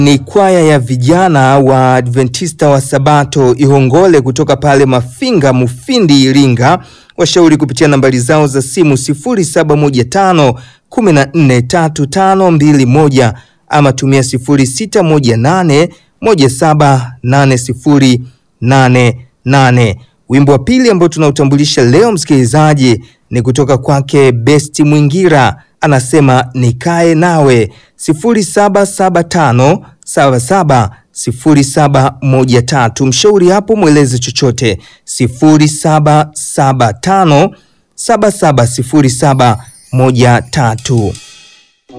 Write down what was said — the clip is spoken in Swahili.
Ni kwaya ya vijana wa Adventista wa Sabato Ihongole kutoka pale Mafinga Mufindi Iringa. Washauri kupitia nambari zao za simu 0715 143521 ama tumia 0618 178088. Wimbo wa pili ambao tunautambulisha leo msikilizaji ni kutoka kwake Besti Mwingira, anasema nikae nawe 0775 77 0713. Mshauri hapo mweleze chochote 0775 770713.